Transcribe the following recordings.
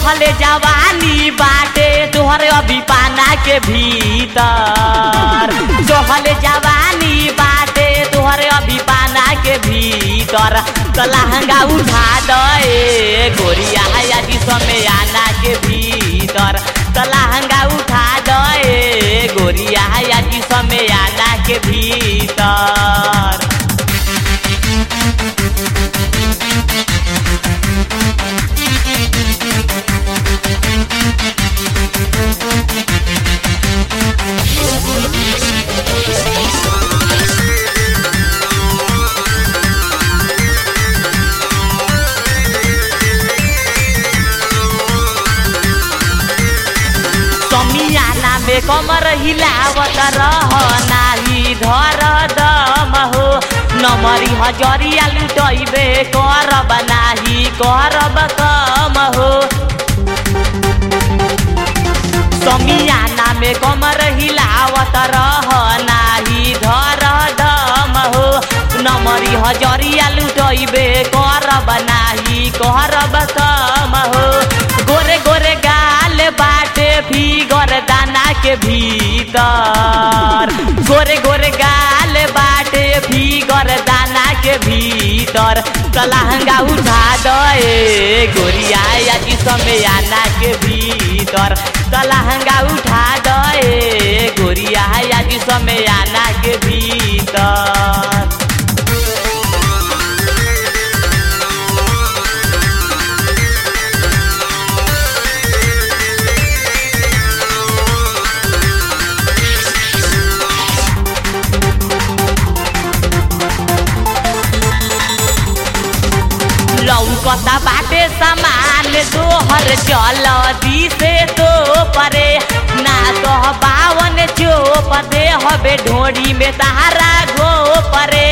चहले जवानी बाटे तोहरे अभी पाना के भीतर चहले जवानी बाटे तोहरे अभी पाना के भीतर तो लहंगा उठा दे गोरिया यादी समय आना के भीतर तो लहंगा उठा दे गोरिया यादी समय आना के भीतर समियाना में कमर हिलावत रह नाही धर दम हो नमरी हजरिया लुटैबे करब नाही करब कम हो समियाना में कमर हिलावत रह नाही धर दम हो नमरी हजरिया लुटैबे करब नाही करब कम हो गोरे गोरे गाल बाटे फिगर दाना के भीतर गोरे गोरे गाल बाटे फिगर दाना के भीतर तलहंगा उठा दे गोरिया यादी समय आना के भीतर तलहंगा उठा दे गोरिया यादी समय आना के भीतर लौकता बाटे सामान तोहर चल दिसे तो परे ना तो बावन चोप दे हबे ढोड़ी में तारा गो परे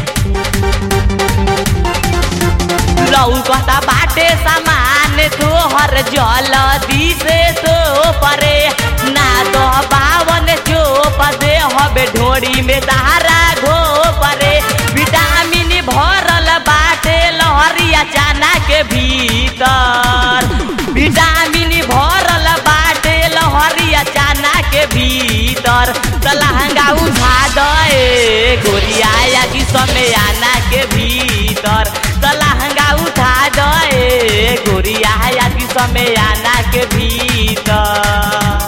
लौकता बाटे सामान तोहर जल दिसे तो परे ना तो बावन चोप दे हबे ढोड़ी में तारा गो परे विटामिन भरल बाटे लहरिया चाना के भीतर विटामिन भरल बाटे लहरिया चाना के भीतर त लहंगा उठा दे गोरिया यादी समय आना के भीतर त लहंगा उठा दे गोरिया यादी समय आना के भीतर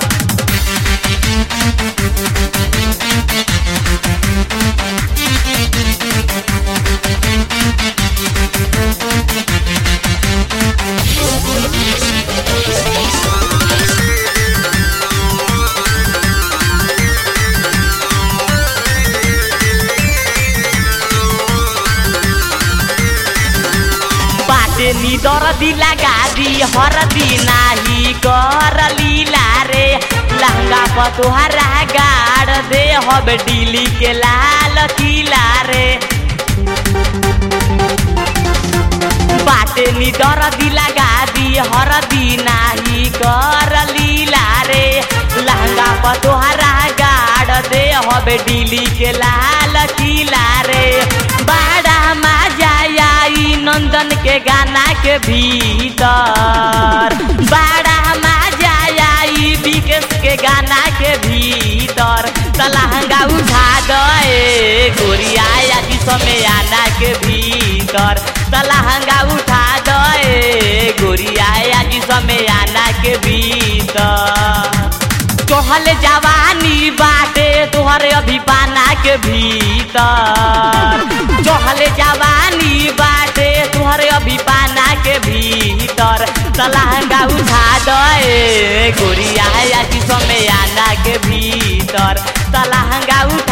बाटे नी दरदी लगा दी हरदी नाही कर लीला रे लहंगा पर तोहरा गाड़ दे हब डीली के लाल किला रे बाटे नी दरदी लगा दी हरदी नाही कर लीला रे लहंगा पर तोहरा गाड़ दे हब डीली के लाल किला रे बाड़ा मजा आई नंदन के गाना के भीतर बाड़ा मजा आई विकेश के गाना के भीतर तलहंगा उठा दे गोरिया यादी समय आना के भीतर तलहंगा उठा दे गोरिया यादी समय आना के भीतर तोहल जवानी बाटे तोहरे अभी पाना के भीतर चहल जवानी बाटे तोहरे अभी पाना के भीतर तलहंगा उठा दे गोरिया यादी समय आना के भीतर तलहंगा उठा